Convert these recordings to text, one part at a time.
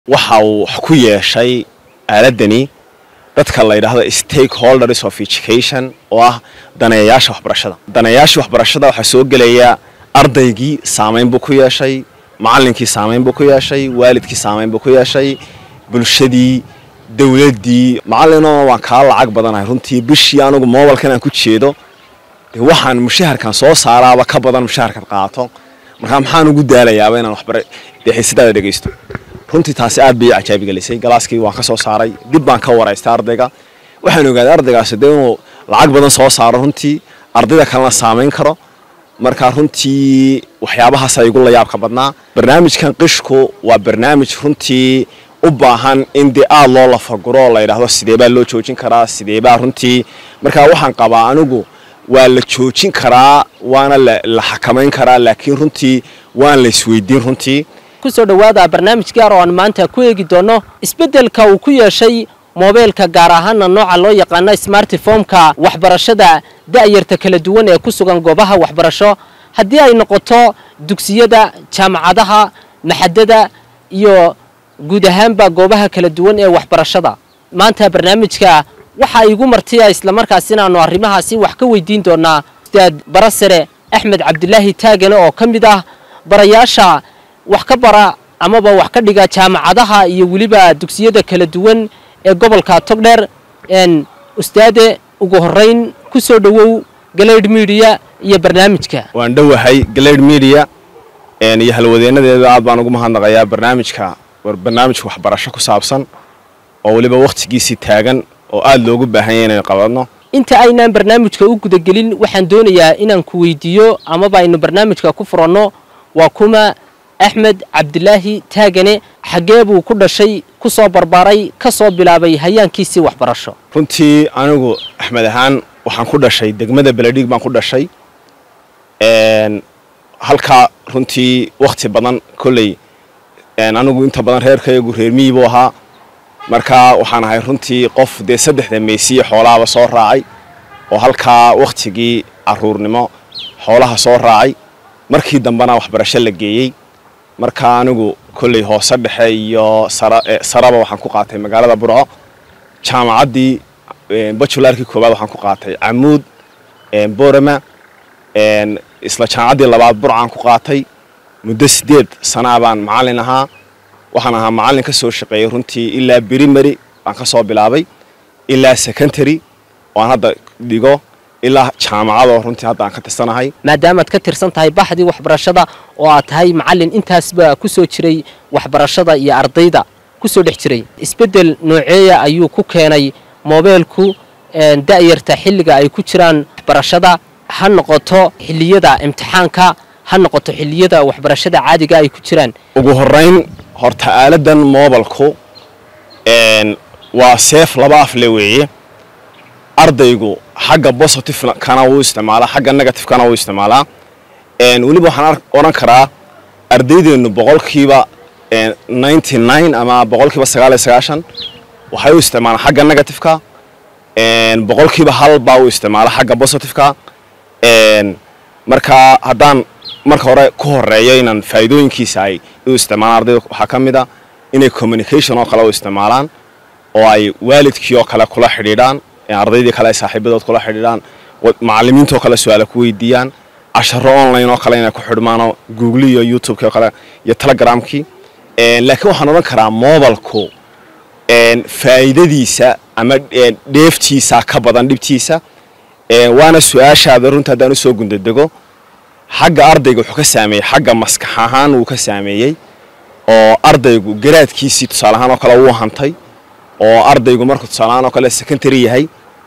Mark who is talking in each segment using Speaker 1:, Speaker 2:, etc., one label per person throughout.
Speaker 1: waxa uu wax ku yeeshay aaladani dadka la yidhaahdo stakeholders of education oo ah daneeyayaasha waxbarashada daneeyayaasha waxbarashada waxaa soo gelaya ardaygii saamayn buu ku yeeshay macallinkii saamayn buu ku yeeshay waalidkii saamayn buu ku yeeshay bulshadii dowladdii macallinoo waan kaa lacag badanahay runtii bishii anugu mobalkan aan ku jeedo dee waxaan mushaharkan soo saaraaba ka badan mushaharkan qaato markaa maxaan ugu daalayaaba inaan waxbara dee xiisadaada dhegaysto runtii taasi aad bay ii cajaabi gelisay galaaskii waan ka soo saaray dib baan ka waraystay ardayga waxaan ogaaday ardaygaasi dee inuu lacag badan soo saaro runtii ardayda kalena saamayn karo markaa runtii waxyaabahaasa igu la yaabka badnaa barnaamijkan qishku waa barnaamij runtii u baahan in dee aada loo lafaguro oo la yidhaahdo sidee baa loo joojin karaa sidee baa runtii markaa waxaan qabaa anigu waa la joojin karaa waana la xakamayn karaa laakiin runtii waan la isweydiin runtii
Speaker 2: kusoo dhowaada barnaamij gaar oo aan maanta ku eegi doono isbeddelka uu ku yeeshay moobeelka gaar ahaana nooca loo yaqaano smartifomka waxbarashada da'yarta kala duwan ee ku sugan goobaha waxbarasho haddii ay noqoto dugsiyada jaamacadaha maxadada iyo guud ahaanba goobaha kala duwan ee waxbarashada maanta barnaamijka waxa igu martiya islamarkaas inaannu arrimahaasi wax ka weydiin doonaa ustaad barasare axmed cabdilaahi taagane oo ka mid ah barayaasha wax ka bara amaba wax ka dhiga jaamacadaha iyo weliba dugsiyada kala duwan ee gobolka togdheer ustaade ugu horeyn ku soo dhowow galayd midiya iyo barnaamijka
Speaker 1: waan dhowahay galayd midiya iyo halwadeenadeedu aad baan ugu mahadnaqayaa barnaamijka barnaamijka waxbarasho ku saabsan oo weliba wakhtigiisii taagan oo aada loogu baahanya inaynu qabadno
Speaker 2: inta aynaan barnaamijka u gudagelin waxaan doonayaa inaan ku weydiiyo amaba aynu barnaamijka ku furanno waa kuma axmed cabdilaahi taagane xaggee buu ku dhashay ku soo barbaaray ka soo bilaabay hayaankiisii waxbarasho
Speaker 1: runtii anigu axmed ahaan waxaan ku dhashay degmada beledhiig baan ku dhashay halkaa runtii wakhti badan kolley anigu inta badan reerkayagu reer miyi buu ahaa markaa waxaan ahay runtii qof dee saddexda meysiya xoolaaba soo raacay oo halkaa wakhtigii caruurnimo xoolaha soo raacay markii dambena waxbarasho la geeyey markaa anigu kolley hoose dhexe iyo saraba waxaan ku qaatay magaalada burco jaamacaddii bajularkii koowaad waxaan ku qaatay camuud borama isla jaamacaddii labaad burcaan ku qaatay muddo sideed sanaa baan macallin ahaa waxaan ahaa macallin ka soo shaqeeyey runtii ilaa brimary baan ka soo bilaabay ilaa secondary oo aan hadda dhigo ilaa jaamacadoo runtii hadda aan ka tirsanahay
Speaker 2: maadaamaad ka tirsan tahay baxdii waxbarashada oo aad tahay macallin intaasba ku soo jiray waxbarashada iyo ardayda ku soo dhex jiray isbeddel nooceeya ayuu ku keenay moobeelku da'yarta xilliga ay ku jiraan waxbarashada ha noqoto xilliyada imtixaanka ha noqoto xilliyada waxbarashada caadiga ay ku jiraan
Speaker 1: ugu horeyn horta aaladan moobalku waa seef laba afle weeye ardaygu xagga positive kana wuu isticmaalaa xagga negative kana wuu isticmaalaa weliba waxaan odhan karaa ardaydeennu boqolkiiba ninety nine ama boqolkiiba sagaal iyo sagaashan waxay u isticmaalaan xagga negativeka boqolkiiba hal baa u isticmaala xagga positiveka markaa haddaan marka hore ku horeeyo inaan faa'iidooyinkiisa ay u isticmaalaan ardayda waxaa ka mid a inay communication oo kale u isticmaalaan oo ay waalidkii oo kale kula xidhiidhaan ardaydii kale ay saaxiibadood kula xidhiidhaan macallimiintoo kale su-aala ku weydiiyaan casharo online oo kale inay ku xidhmaanoo google iyo youtubekii oo kale iyo telegramkii laakiin waxaan odhan karaa mobalku faa'iidadiisa ama dheeftiisa ka badan dhibtiisa waana su-aashaada runta haddaan usoo gundadego xagga ardayga wuxuu ka saameeyey xagga maskax ahaan wuu ka saameeyey oo ardaygu garaadkiisii tusaale ahaan oo kale wuu hantay oo ardaygu markuu tusaale ahaan oo kale secondary yahay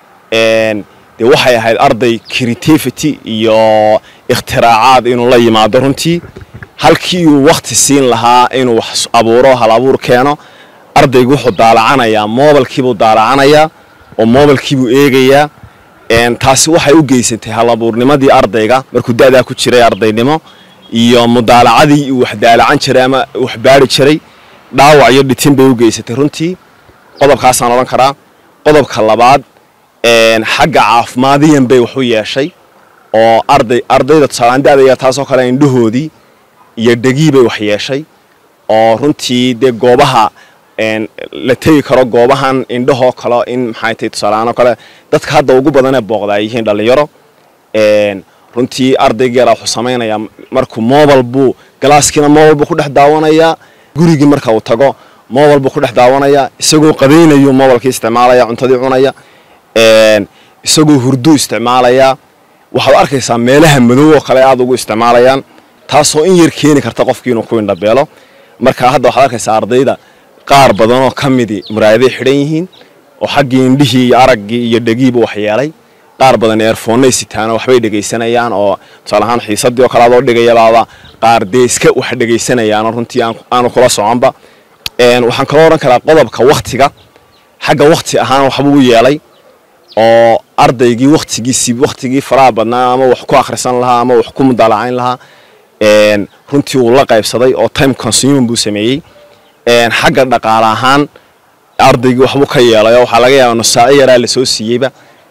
Speaker 1: dee waxay ahayd arday creativity iyo ikhtiraacad inuu la yimaado runtii halkii uu wakhti siin lahaa inuu wax abuuro hal abuur keeno ardaygu wuxuu daalacanayaa mobalkiibuu daalacanayaa oo mobalkiibuu eegayaa taasi waxay u geysantay hal abuurnimadii ardayga markuu da'daa ku jiray ardaynimo iyo mudaalacadii uu wax daalacan jiray ama wax baari jiray dhaawac iyo dhitin bay u geysatay runtii qodobkaasaan odhan karaa qodobka labaad xagga caafimaadiyan bay wax u yeeshay oo arday ardayda tusaalaan da'daya taasoo kale indhahoodii iyo dhegii bay wax yeeshay oo runtii dee goobaha la tegi karo goobahan indhahoo kale in maxay tahay tusaaleahaan oo kale dadka hadda ugu badanee booqda ay yihiin dhallinyaro runtii ardaygeera wuxuu samaynayaa markuu mobile buu galaaskiina mobile buu ku dhex daawanayaa gurigii marka uu tago mobile buu ku dhex daawanayaa isagoo qadaynayu mobilekii isticmaalaya cuntadii cunaya isagoo hurduu isticmaalayaa waxaad arkaysaa meelaha madow oo kale aada ugu isticmaalayaan taasoo in yar keeni karta qofkii inuu ku indhabeelo marka hadda waxaad arkaysaa ardayda qaar badanoo ka midii muraayaday xidhan yihiin oo xaggii indhihii iyo araggii iyo dhegiiba waxyeelay qaar badan eerfoonnay sitaano waxbay dhegaysanayaan oo tusaale ahaan xiisadii oo kale adoo dhigayabaaba qaar dee iska wax dhegaysanayaanoo runtii aanu kula soconba waxaan kaloo odhan karaa qodobka wakhtiga xagga wakhti ahaan waxbuu yeelay oo ardaygii wakhtigiisii wakhtigii faraha badnaa ama wax ku akhrisan lahaa ama wax ku mudaalacayn lahaa runtii uu la qaybsaday oo time consuming buu sameeyey xagga dhaqaale ahaan ardaygii waxbuu ka yeelay oo waxaa laga yaabaa nusaaco yaraa lasoo siiyeyba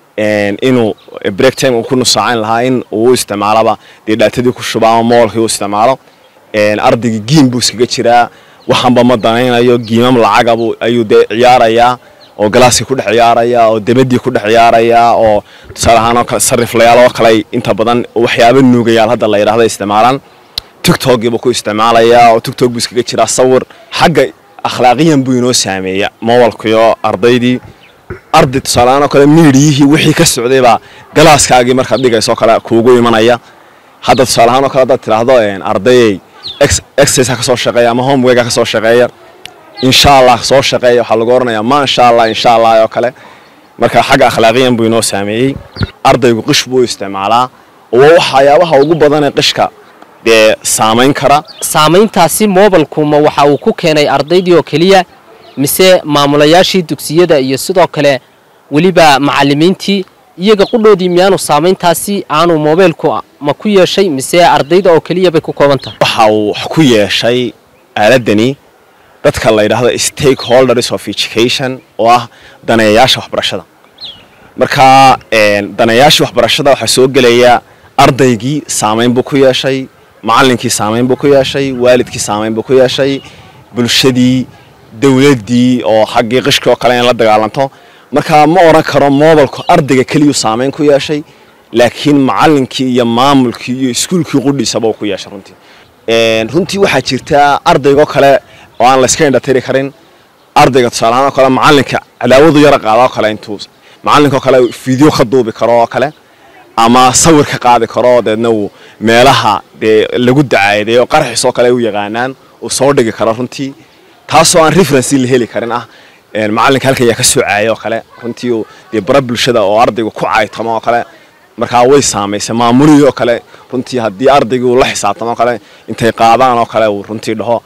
Speaker 1: inuu break time uu ku nusaacayn lahaa in uu isticmaalaba dee dhaatadii ku shuba ama moolkii uu isticmaalo ardaygii giim buu iskaga jiraa waxaanba ma danaynayo giimam lacagabu ayuu dee ciyaarayaa oo galaaskii ku dhex ciyaarayaa oo debadii ku dhex ciyaarayaa oo tusaale ahaan oo kale sariflayaal oo kale inta badan waxyaaba nuugayaal hadda la yidhahda isticmaalaan tictokiibuu ku isticmaalayaa oo tictok buu iskaga jiraa sawir xagga akhlaaqiyan buu inoo saameeya mobalkiyo ardaydii arday tusaaleahaan oo kale miidiyihii wixii ka socday baa galaaskaagii markaad dhigayso kale kuugu imanaya hadda tusaaleahaan oo kale haddaad tidhaahdo ardayey exercise ka soo shaqeeya ama homeworka ka soo shaqeeya insha allah soo shaqeeya waxaa lagu oranayaa ma insha allah insha allah oo kale marka xagga akhlaaqiyan buu inoo saameeyey ardaygu qish buu isticmaalaa oo waxyaabaha ugu badanee qishka dee saamayn kara
Speaker 2: saamayntaasi moobilkuma waxa uu ku keenay ardaydii oo keliya mise maamulayaashii dugsiyada iyo sidoo kale weliba macallimiintii iyaga qudhoodii miyaanu saamayntaasi aanu moobeelku ma ku yeeshay mise ardayda oo keliya bay ku kooban tahay
Speaker 1: waxa uu wax ku yeeshay aaladani dadka la yidhaahdo stakeholders of education oo ah daneeyayaasha waxbarashada marka daneeyaashii waxbarashada waxaa soo gelaya ardaygii saamayn buu ku yeeshay macallinkii saamayn buu ku yeeshay waalidkii saamayn buu ku yeeshay bulshadii dowladdii oo xaggii qishkii oo kale in la dagaalanto marka ma odhan karo mobilku ardayga keliyuu saamayn ku yeeshay laakiin macallinkii iyo maamulkii iyo iskuulkii qudhiisaba uu ku yeeshay runtii runtii waxaa jirtaa ardaygoo kale oo aan layska indhatiri karin ardayga tusaaleahaan oo kale macallinka cadaawadu yara qaada oo kale intuu macallinkoo kale video ka duubi karo oo kale ama sawir ka qaadi karo deedna uu meelaha dee lagu dacaaday oo qarxiis oo kale u yaqaanaan uu soo dhigi karo runtii taasoo aan referenci la heli karin ah macallinka halkan yaa ka soo caayay oo kale runtii uu dee bara bulshada oo ardaygu ku caaytamo oo kale markaa way saamaysay maamulihii oo kale runtii haddii ardaygii uu la xisaabtamo oo kale intay qaadaan oo kale uu runtii dhaho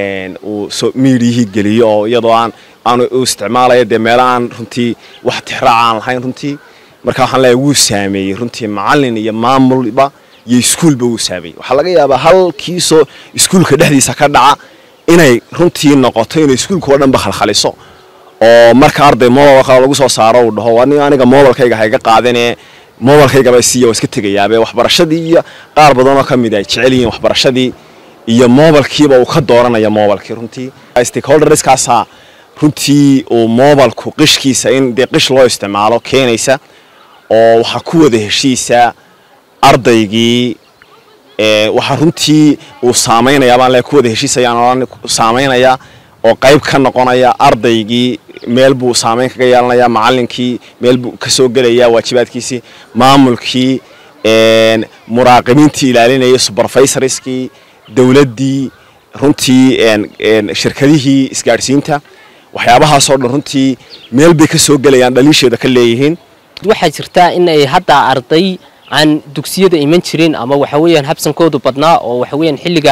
Speaker 1: uu miidiyihii geliyo oo iyadoo aan aan u isticmaalaya dee meelo aan runtii wax tixraaca aan lahayn runtii marka waxaan leeyahay wuu saameeyey runtii macallin iyo maamulba iyo iskuulba wuu saameeyey waxaa laga yaabaa halkiisoo iskuulka dhexdiisa ka dhaca inay runtii noqoto inay iskuulka oo dhanba khalkhaliso oo marka arday mobile kale lagu soo saaro uu dhaho aniga aniga mobilkayga hayga qaadinee mobilkaygaba siiya waa iska tegayaabe waxbarashadii iyo qaar badanoo ka mid ay jecel yihiin waxbarashadii iyo mobilkiiba uu ka dooranaya mobilkii runtii stakeholderskaasaa runtii uu mobilku qishkiisa in dee qish loo isticmaalo keenaysa oo waxaa ku wada heshiisa ardaygii waxaa runtii uu saamaynaya baan le ku wada heshiisayaan saamaynaya oo qayb ka noqonaya ardaygii meel buu saamayn kaga yeelanaya macallinkii meel buu ka soo gelaya waajibaadkiisii maamulkii muraaqibiintii ilaalinayay supervisorskii dowladdii runtii shirkadihii isgaadhsiinta waxyaabahaasoo dhan runtii meel bay ka soo gelayaan dhaliisheeda ka leeyihiin
Speaker 2: waxaa jirtaa in ay hadda arday aan dugsiyada iman jirin ama waxa weeyaan habsankoodu badnaa oo waxa weeyaan xilliga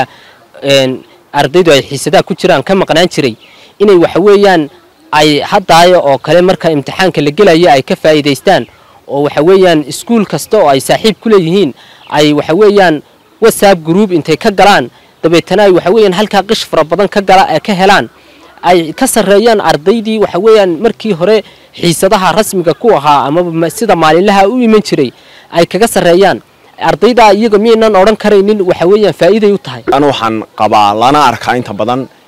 Speaker 2: ardaydu ay xiisadaha ku jiraan ka maqnaan jiray inay waxa weeyaan ay haddaayo oo kale marka imtixaanka la gelaya ay ka faa'iidaystaan oo waxa weeyaan iskuul kasta oo ay saaxiib ku leeyihiin ay waxa weeyaan whatsapp group intay ka galaan dabeetana ay waxa weeyaan halkaa qish fara badan ka gala ka helaan ay ka sarreeyaan ardaydii waxa weeyaan markii hore xiisadaha rasmiga ku ahaa ama sida maalinlaha u iman jiray ay kaga sarreeyaan ardayda iyaga miyaynan odhan karaynin waxa weeyaan faa'iiday u tahay
Speaker 1: anu waxaan qabaa lana arkaa inta badan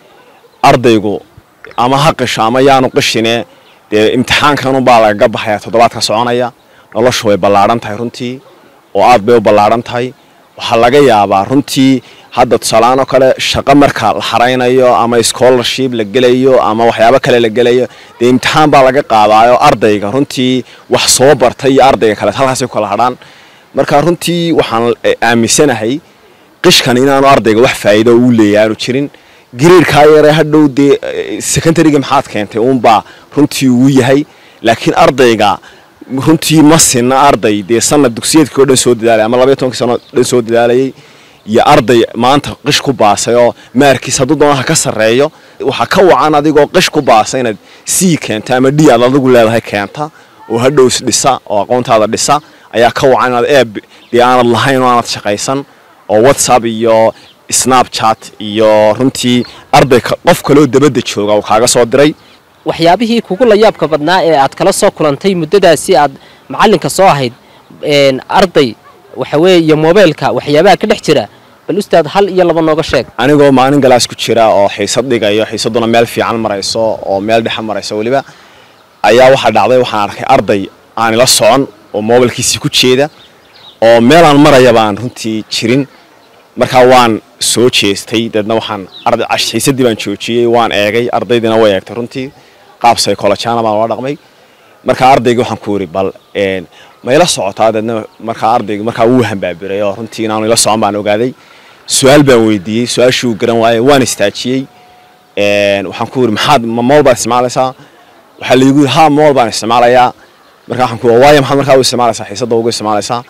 Speaker 1: ardaygu ama ha qisho ama yaanu qishine dee imtixaankanunbaa lagaga baxaya toddobaadka soconaya noloshu way ballaadhan tahay runtii oo aad bay u ballaadhan tahay waxaa laga yaabaa runtii hadda tusaalahaan oo kale shaqo marka la xaraynayo ama scholarship la gelayo ama waxyaabo kale la gelayo dee imtixaan baa laga qaadaayo ardayga runtii wax soo bartay iyo ardayga kale halkaasay ku kala hadhaan marka runtii waxaan aaminsanahay qishkan inaanu ardayga wax faa'iido uu leeyahay aanu jirin gariirkaa yare hadhow dee secondaryga maxaad keentay uunbaa runtii uu yahay laakiin ardayga runtii ma sinna arday dee sanad dugsiyeedkii o dhan soo dadaalay ama labaiy tobankii sano dhan soo dadaalayay iyo arday maanta qish ku baasay oo maarkiis hadduu doonaha ka sarreeyo waxaa ka wacan adigoo qish ku baasay inaad sii keenta ama d aad adigu leedahay keenta oo hadhows dhisa oo aqoontaada dhisa ayaa ka wacan inaad eeb dee aanad lahayn oo aanad shaqaysan oo whatsapp iyo snapchat iyo runtii arday qof kaloo dabadda jooga uu kaaga soo diray
Speaker 2: waxyaabihii kugu layaabka badnaa ee aad kala soo kulantay muddadaasi aad macallinka soo ahayd arday waxa weeye iyo moobeelka waxyaabaha ka dhex jira bal ustaad hal iyo laba nooga sheeg
Speaker 1: anigoo maalin galaas ku jira oo xiisad dhigayo xiisadduna meel fiican marayso oo meel dhexa marayso weliba ayaa waxaa dhacday waxaan arkay arday aan ila socon oo moobilkiisii ku jeeda oo meelaan maraya baan runtii jirin markaa waan soo jeestay deedna waxaan xiisadii baan joojiyey waan eegay ardaydiina way eegtay runtii qaab psychologiana baan ula dhaqmay markaa ardayga waxaan ku yiri bal ma ila socotaa deedna markaa ardayga markaa wuu hambaabiray oo runtii inaanu ila socon baan ogaaday su-aal baan weydiiyey su-aashuu garan waayey waan istaajiyey waxaan ku yiri maxaad ma mool baad isticmaalaysaa waxaa laygu yiri ha mool baan isticmaalayaa markaa waxaan ku waayo maxaad markaa u isticmaalaysaa xiisadda ugu isticmaalaysaa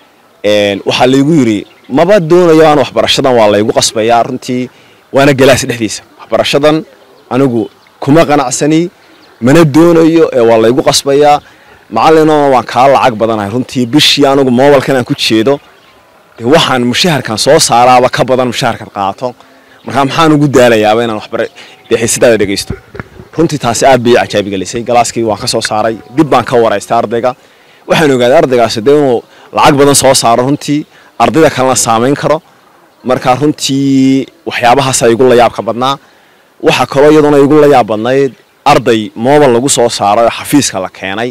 Speaker 1: waxaa laygu yiri maba doonayo aan waxbarashadan waa laygu qasbayaa runtii waana galaas dhexdiisa waxbarashadan anigu kuma qanacsani mana doonayo ee waa laygu qasbayaa macallinona waan kaa lacag badanahay runtii bishii anigu moobalkan aan ku jeedo dee waxaan mushaharkan soo saaraaba ka badan mushaharkan qaato markaa maxaan ugu daalayaaba inaan waxbara dee xiisadaada dhegaysto runtii taasi aad bay cajaabi gelisay galaaskii waan ka soo saaray dib baan ka waraystay ardayga waxaan ogaaday ardaygaasi dee inuu lacag badan soo saaro runtii ardayda kalena saamayn karo markaa runtii waxyaabahaasa igu layaabka badnaa waxaa kaloo iyaduna igu layaab badnayd arday moobal lagu soo saaray oo xafiiska la keenay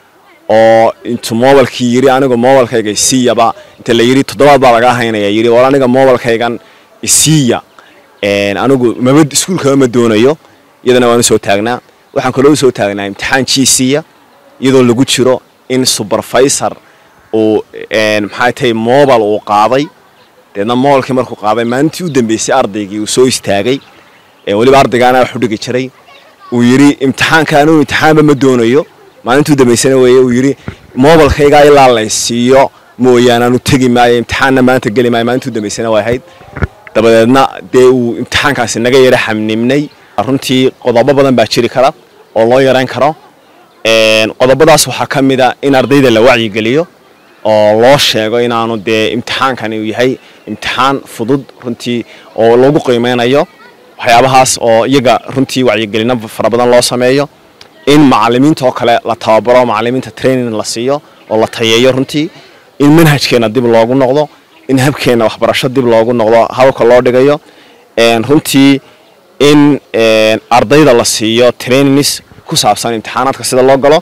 Speaker 1: oo intuu moobalkii yiri aniga moobalkayga isiiyaba inta la yiri toddobaad baa laga haynaya yiri war aniga moobalkaygan isiiya anigu maba iskuulkaba ma doonayo iyadana waan usoo taagnaa waxaan kaloo usoo taagnaa imtixaan jiisiya iyadoo lagu jiro in supervisor uu maxay tahay mobal uu qaaday deedna mobalkii markuu qaaday maalintii u dambeysay ardaygii uu soo istaagay weliba ardaygaana wax u dhigi jiray uu yidhi imtixaanka anigu imtixaanba ma doonayo maalintii u dambeysana weeye uu yidhi mobalkaygaa ilaa laysiiyo mooyaane aanu tegi maayo imtixaanna maanta geli maayo maalintii u dambeysana way ahayd dabadeedna dee uu imtixaankaasi naga yara xamnimnay runtii qodobo badan baa jiri kara oo loo yarayn karo qodobadaas waxaa ka mid a in ardayda la wacyigeliyo oo loo sheego inaanu dee imtixaankani uu yahay imtixaan fudud runtii oo lagu qiimeynayo waxyaabahaas oo iyaga runtii wacyigelino fara badan loo sameeyo in macalimiinta oo kale la tababaro macalimiinta training la siiyo oo la tayeeyo runtii in manhajkeena dib loogu noqdo in habkeena waxbarasho dib loogu noqdo hababka loo dhigayo runtii in ardayda la siiyo trainings ku saabsan imtixaanaadka sida loo galo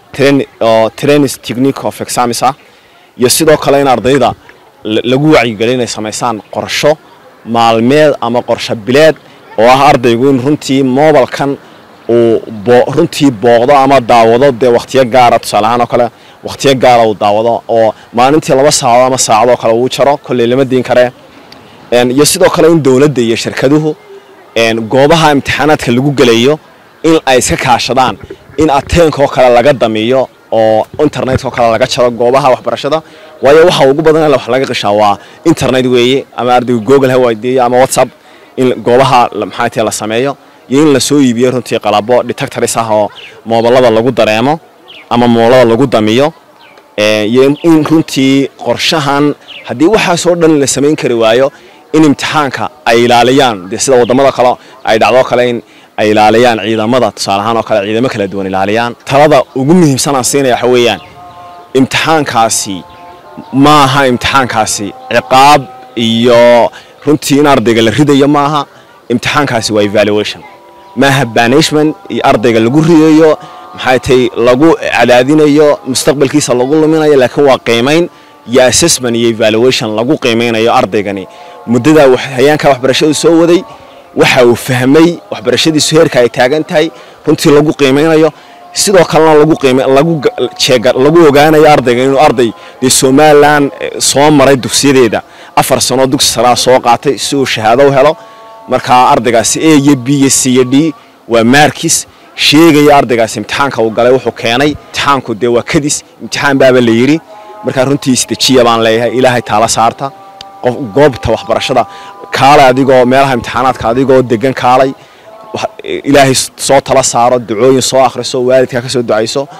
Speaker 1: oo trainings technique of exams ah iyo sidoo kale in ardayda lagu wacyigeliyo inay samaysaan qorsho maalmeed ama qorsho bileed oo ah ardaygu in runtii mobalkan uu runtii booqdo ama daawado dee wakhtiyo gaara tusaale ahaan oo kale wakhtiyo gaara uu daawado oo maalintii laba saacadood ama saacadoo kale uu jaro kolley lama diin karee iyo sidoo kale in dowladda iyo shirkaduhu goobaha imtixaanaadka lagu gelayo in ay iska kaashadaan in ateenkaoo kale laga damiyo oo internetka oo kale laga jaro goobaha waxbarashada waayo waxa ugu badan wax laga qishaa waa internet weeye ama ardaygu google ha waydiiyo ama whatsapp in goobaha maxaa tahay la sameeyo iyo in la soo iibiyo runtii qalabo detectors ah oo moobalada lagu dareemo ama moolada lagu damiyo iyo in runtii qorshahan haddii waxaasoo dhan la samayn kari waayo in imtixaanka ay ilaaliyaan dee sida wadamada kale ay dhacdoo kale in ay ilaaliyaan ciidamada tusaale ahaan oo kale ciidamo kala duwan ilaaliyaan talada ugu muhiimsan aan siinaya waxa weeyaan imtixaankaasi ma aha imtixaankaasi ciqaab iyo runtii in ardayga la ridayo maaha imtixaankaasi waa evaluation maaha banishment iyo ardayga lagu ridayo maxay tahay lagu cadaadinayo mustaqbalkiisa lagu luminayo laakiin waa qiimayn iyo assessment iyo evaluation lagu qiimeynayo ardaygani muddada hayaanka waxbarashadu soo waday waxa uu fahmay waxbarashadiisu heerka ay taagan tahay runtii lagu qiimeynayo sidoo kalena lagu qiime lagu jeega lagu ogaanayo ardayga inuu arday dee somaliland soo maray dugsiyadeeda afar sano dugsi saraa soo qaatay si uu shahaado u helo markaa ardaygaasi a iyo b iyo c iyo d waa maarkis sheegaya ardaygaasi imtixaanka uu galay wuxuu keenay imtixaanku dee waa kadis imtixaan baaba la yidhi markaa runtii isdejiya baan leeyahay ilaahay taala saarta qof goobta waxbarashada kaalay adigoo meelaha imtixaanaadka adigoo degan kaalay ilaahay soo tala saaro ducooyin soo akhriso waalidkaa ka soo ducayso